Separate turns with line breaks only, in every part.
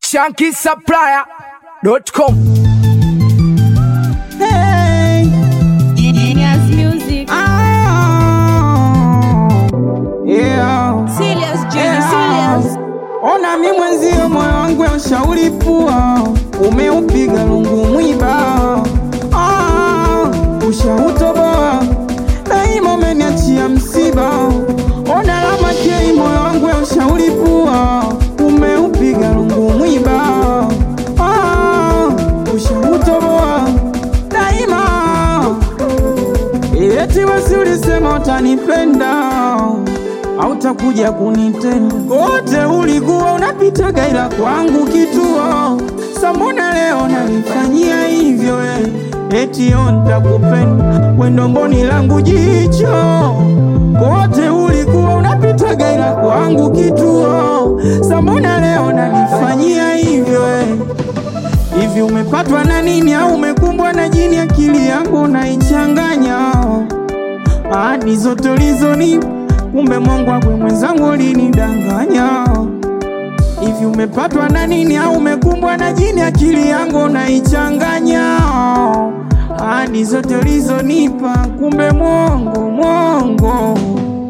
shankisupplier.com.
Hey,
Genius Music.
ah, yeah.
Serious, Junior,
Yeah.
serious.
Ona mi mwenzio moyo wangu ya ushauri pua umeupiga lungu mwiba ah, ushautoboa daima umeniachia msiba ona lama kei moyo wangu ya ushauri pua umeupiga lungu mwiba ah, ushautoboa daima eti wasi ulisema utanipenda hautakuja kunitenda kote ulikuwa unapitaga ila kwangu kituo sambona leo nanifanyia hivyo eh. eti yo ntakupenda wendomboni langu jicho kote ulikuwa unapitaga ila kwangu kituo sambona leo nanifanyia hivyo eh. Hivi umepatwa na nini au umekumbwa na jini? Akili yangu naichanganya ahadi zote ulizoni, kumbe Mungu akwe mwenzangu ulinidanganya. Hivi umepatwa na nini au umekumbwa na jini? Akili yangu naichanganya ahadi zote ulizonipa, kumbe Mungu Mungu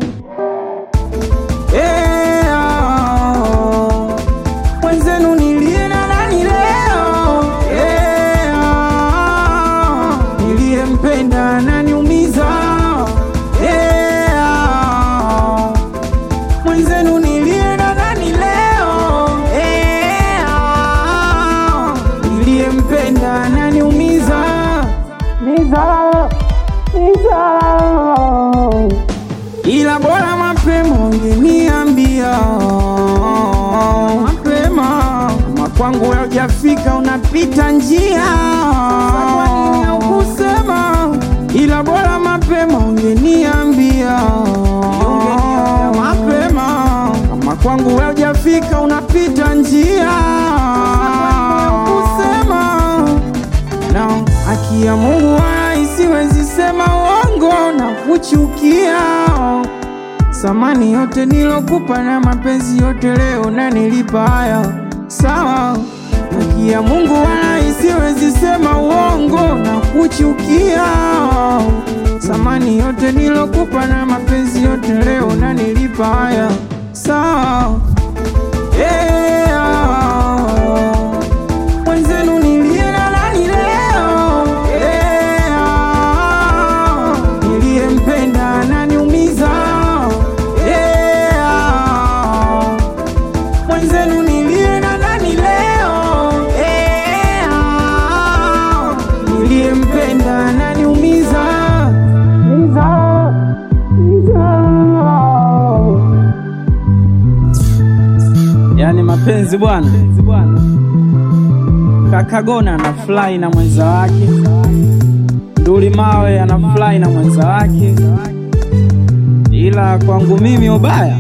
Eh, ah. Mwenzenu nilie na nani leo? Eh, ah. Niliyempenda ananiumiza. Eh, ah. Mwenzenu nilie na nani leo? Eh, ah. Niliyempenda ananiumiza. Miza, miza ila bora mapema ungeniambia mapema, kama kwangu haujafika unapita njia Kwa nini haukusema? ila bora mapema ungeniambia mapema, kama kwangu haujafika unapita njia kusema na haki ya Mungu wala isiwezi sema uongo na kuchukia. Samani yote nilokupa na mapenzi yote leo na nilipa haya sawa. Haki ya Mungu wala isiwezi sema uongo na kuchukia. Samani yote nilokupa na mapenzi yote leo na nilipa haya sawa. Eh, ah. Mwenzenu nilie na nani leo? Eh, ah. Niliyempenda ananiumiza. Eh, ah. Mwenzenu nilie na nani leo? Eh, ah. Niliyempenda ananiumiza. Miza, miza. Yaani mapenzi bwana, Kakagona anafurahi na mwenza wake, Nduli Mawe anafurahi na mwenza wake, ila kwangu mimi ubaya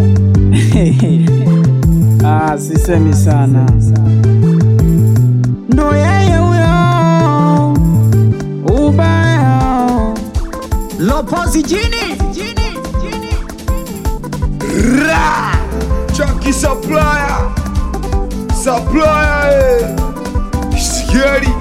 ah, sisemi sana, ndo yeye huyo ubaya Lopozi jini
Ra! Chunky supplier. Supplier, eh. Scary.